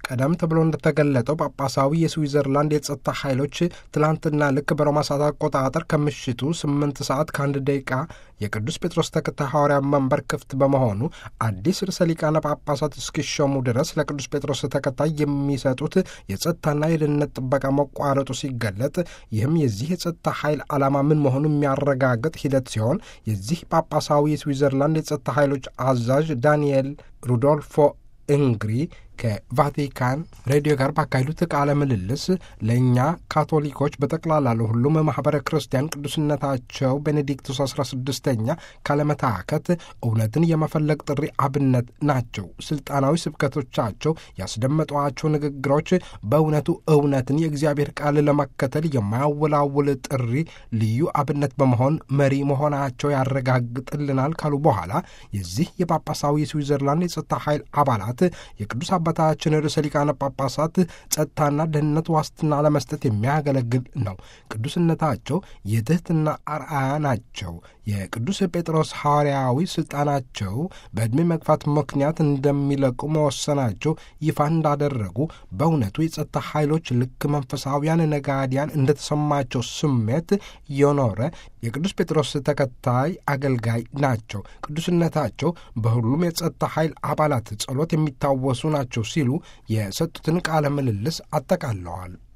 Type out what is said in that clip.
ቀደም ተብሎ እንደተገለጠው ጳጳሳዊ የስዊዘርላንድ የጸጥታ ኃይሎች ትላንትና ልክ በሮማ ሰዓት አቆጣጠር ከምሽቱ ስምንት ሰዓት ከአንድ ደቂቃ የቅዱስ ጴጥሮስ ተከታይ ሐዋርያ መንበር ክፍት በመሆኑ አዲስ ርዕሰ ሊቃነ ጳጳሳት እስኪሾሙ ድረስ ለቅዱስ ጴጥሮስ ተከታይ የሚሰጡት የጸጥታና የደህንነት ጥበቃ መቋረጡ ሲገለጥ ይህም የዚህ የጸጥታ ኃይል ዓላማ ምን መሆኑ የሚያረጋግጥ ሂደት ሲሆን የዚህ ጳጳሳዊ የስዊዘርላንድ የጸጥታ ኃይሎች አዛዥ ዳንኤል ሩዶልፎ እንግሪ ከቫቲካን ሬዲዮ ጋር ባካሄዱት ቃለ ምልልስ ለእኛ ካቶሊኮች በጠቅላላ ለሁሉም ማኅበረ ክርስቲያን ቅዱስነታቸው ቤኔዲክቱስ አስራ ስድስተኛ ካለመታከት እውነትን የመፈለግ ጥሪ አብነት ናቸው። ስልጣናዊ ስብከቶቻቸው ያስደመጧቸው ንግግሮች በእውነቱ እውነትን የእግዚአብሔር ቃል ለመከተል የማያወላውል ጥሪ ልዩ አብነት በመሆን መሪ መሆናቸው ያረጋግጥልናል ካሉ በኋላ የዚህ የጳጳሳዊ ስዊዘርላንድ የጸጥታ ኃይል አባላት የቅዱስ አባታችን ርዕሰ ሊቃነ ጳጳሳት ጸጥታና ደህንነት ዋስትና ለመስጠት የሚያገለግል ነው። ቅዱስነታቸው የትህትና አርአያ ናቸው። የቅዱስ ጴጥሮስ ሐዋርያዊ ሥልጣናቸው በዕድሜ መግፋት ምክንያት እንደሚለቁ መወሰናቸው ይፋ እንዳደረጉ በእውነቱ የጸጥታ ኃይሎች ልክ መንፈሳዊያን ነጋዲያን እንደተሰማቸው ስሜት የኖረ የቅዱስ ጴጥሮስ ተከታይ አገልጋይ ናቸው። ቅዱስነታቸው በሁሉም የጸጥታ ኃይል አባላት ጸሎት የሚታወሱ ናቸው ሲሉ የሰጡትን ቃለ ምልልስ አጠቃለዋል።